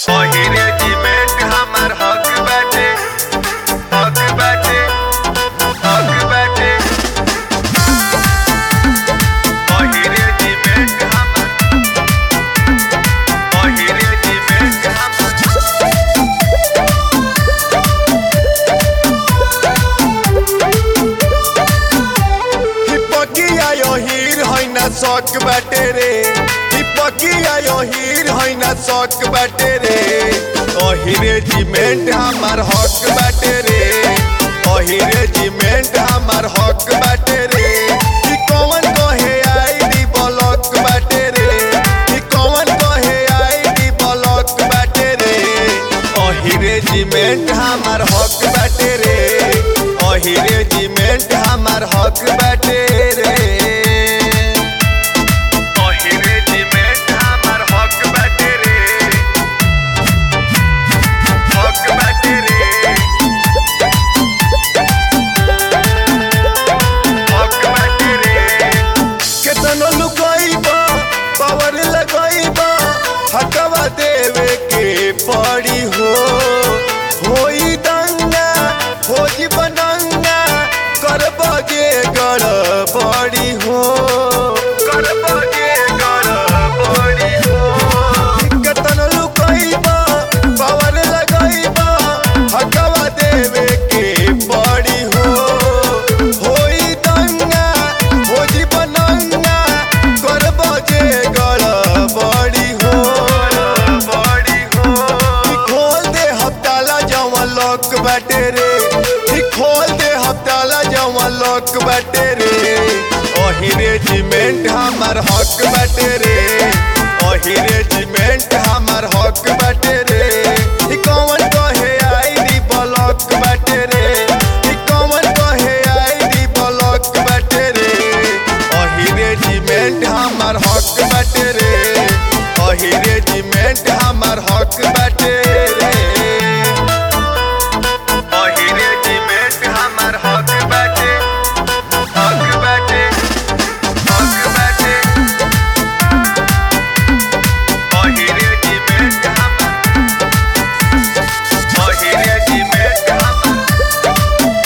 पहिरे जिमेट हमर हक बाटे हक बाटे हक बाटे पहिरे जिमेट हमर पहिरे जिमेट हमर हिपकिया यो हीर हैना शौक बाटे रे हिपकिया यो हीर हैना शौक बाटे रे ओहिरे जिमेंट हमार हक बाटे रे ओहिरे जिमेंट हमार हक बाटे रे ई कौन कहे आईडी ब्लॉक बाटे रे ई कौन कहे आईडी ब्लॉक बाटे रे ओहिरे जिमेंट हमार हक बाटे रे ओहिरे जिमेंट हमार हक बाटे रे पहिरे जिमेट हमर हक बाटे रे हक बाटे रे हक बाटे रे केतनो लुकाइबा पावर लगाइबा हकवा देवे के पड़ी हो होई दंगा होजी बनंगा करबगे गड़बड़ी हो करबगे गड़बड़ी हो केतनो लुकाइबा पावर लगाइबा हकवा देवे के पड़ी हो होई दंगा होजी बनंगा करबगे गड़बड़ी हो बड़ी हो ई खोल दे हफ्ताला जवन लॉक बाटे रे ई खोल दे हफ्ताला जवन लॉक बाटे रे ओही रेजिमेंट हमार हक बाटे रे ओही रेजिमेंट हमार हक बाटे रे ई कौन कहे आईडी ब्लॉक बाटे रे ई कौन कहे आईडी ब्लॉक बाटे रे ओही रेजिमेंट हमार हक बाटे रे ओही रेजिमेंट हमार हक बाटे रे पहिरे जिमेट हमर हक बाटे हक बाटे हक बाटे पहिरे जिमेट हमर पहिरे जिमेट हमर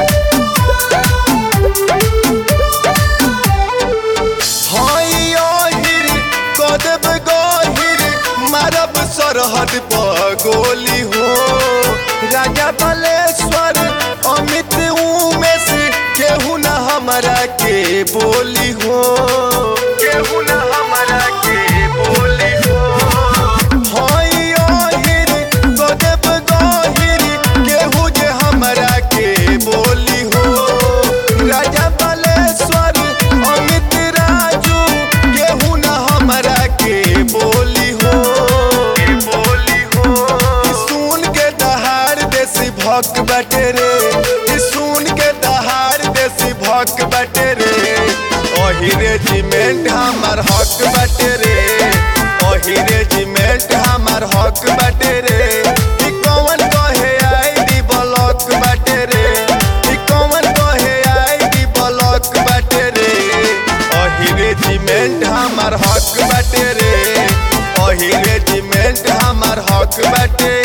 हाय ओहिर कदब गहिर मारब सरहद पर गोली हो राजा बलेश्वर अमित उमेश केहू न हमरा के बोली हो केहू न हमरा के बोली हो हाय ओहिर कदब गहिर केहू जे हमरा के बोली हो राजा बलेश्वर अमित राजू केहू न हमरा के बोली हो के बोली हो ई सुन के दहाड़ देसी भक बटे रे ई सुन के दहाड़ देसी भक बटे रे ओही रेजिमेंट हमार हक बटे रे ओही रेजिमेंट हमार हक बटे रे ई कौन कहे आईडी ब्लॉक बटे रे ई कौन कहे आईडी ब्लॉक बटे रे ओही रेजिमेंट हमार हक बटे रे ओही रेजिमेंट हमार हक बटे